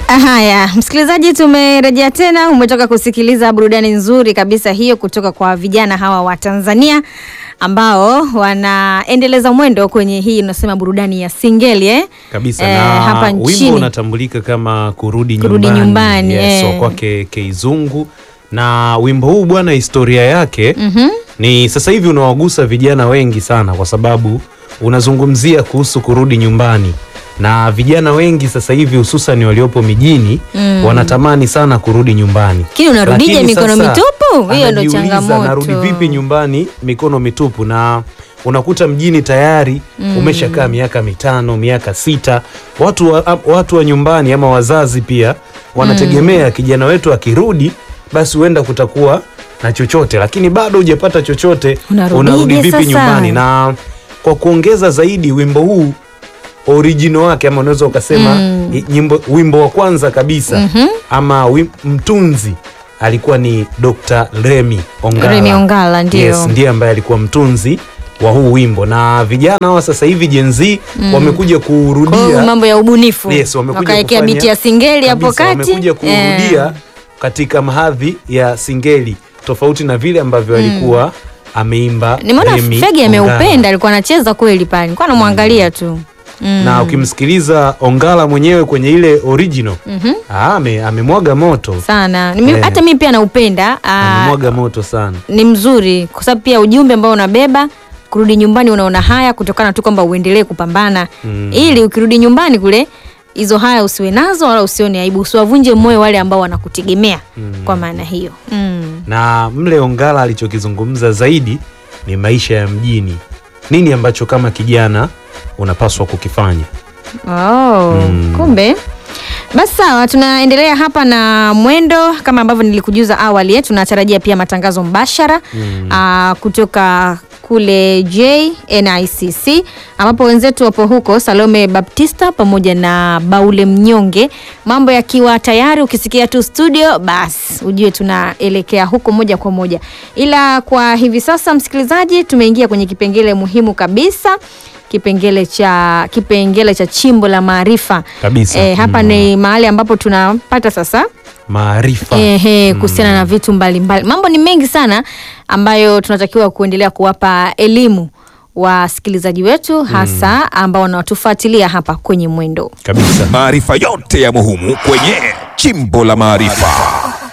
Haya, msikilizaji, tumerejea tena. Umetoka kusikiliza burudani nzuri kabisa hiyo kutoka kwa vijana hawa wa Tanzania ambao wanaendeleza mwendo kwenye hii unasema burudani ya singeli eh? kabisa Eh, na hapa wimbo nchini. unatambulika kama kurudi Kurudi nyumbani, nyumbani, yes, eh. wa kwake Keizungu na wimbo huu bwana, historia yake Mhm. ni sasa hivi unawagusa vijana wengi sana, kwa sababu unazungumzia kuhusu kurudi nyumbani na vijana wengi sasa hivi hususan waliopo mijini Mm. wanatamani sana kurudi nyumbani. Lakini unarudije Lakini mikono sasa mitupu? Hiyo ndo anajiuliza, changamoto. narudi vipi nyumbani mikono mitupu? Na unakuta mjini tayari umeshakaa miaka mitano, miaka sita. Watu wa, watu wa nyumbani ama wazazi pia wanategemea kijana wetu akirudi, basi huenda kutakuwa na chochote, lakini bado hujapata chochote, Unarudije unarudi vipi sasa? nyumbani? Na kwa kuongeza zaidi, wimbo huu original wake ama unaweza ukasema Mm. i- nyimbo, wimbo wa kwanza kabisa Mhm. ama wim, mtunzi alikuwa ni Dr. Remy Ongala. Remy Ongala, ndio. Yes, ndiye ambaye alikuwa mtunzi wa huu wimbo na vijana hawa sasa hivi Gen Z wamekuja Kwa hiyo kurudia mambo ya ubunifu Yes, wamekuja wakaekea kufanya- biti ya singeli hapo kabisa, kati wamekuja kurudia Eh. katika mahadhi ya singeli tofauti na vile ambavyo alikuwa ameimba Nimeona Remy Fegi Ongala. ameupenda, alikuwa anacheza kweli pale, nilikuwa namwangalia tu mm. na ukimsikiliza Ongala mwenyewe kwenye ile original Mhm. ah, ame, amemwaga moto sana Nimi- Eh. hata mimi pia naupenda ah, amemwaga moto sana ni mzuri kwa sababu pia ujumbe ambao unabeba kurudi nyumbani unaona haya kutokana tu kwamba uendelee kupambana Mm. ili ukirudi nyumbani kule hizo haya usiwe nazo wala usione aibu usiwavunje moyo wale ambao wanakutegemea kwa maana hiyo mm. na mle Ongala alichokizungumza zaidi ni maisha ya mjini, nini ambacho kama kijana unapaswa kukifanya. Oh, Mm. kumbe basi sawa, tunaendelea hapa na mwendo kama ambavyo nilikujuza awali eh, tunatarajia pia matangazo mbashara ah, kutoka kule JNICC ambapo wenzetu wapo huko Salome Baptista pamoja na Baule Mnyonge. Mambo yakiwa tayari, ukisikia tu studio, basi ujue tunaelekea huko moja kwa moja. Ila kwa hivi sasa, msikilizaji, tumeingia kwenye kipengele muhimu kabisa kipengele cha kipengele cha chimbo la maarifa Kabisa. Eh, hapa Mm. ni mahali ambapo tunapata sasa Maarifa ehe, kuhusiana na vitu mbalimbali. Mambo ni mengi sana ambayo tunatakiwa kuendelea kuwapa elimu wasikilizaji wetu hasa ambao wanatufuatilia hapa kwenye Mwendo. kabisa. Maarifa yote ya muhimu kwenye Chimbo la Maarifa.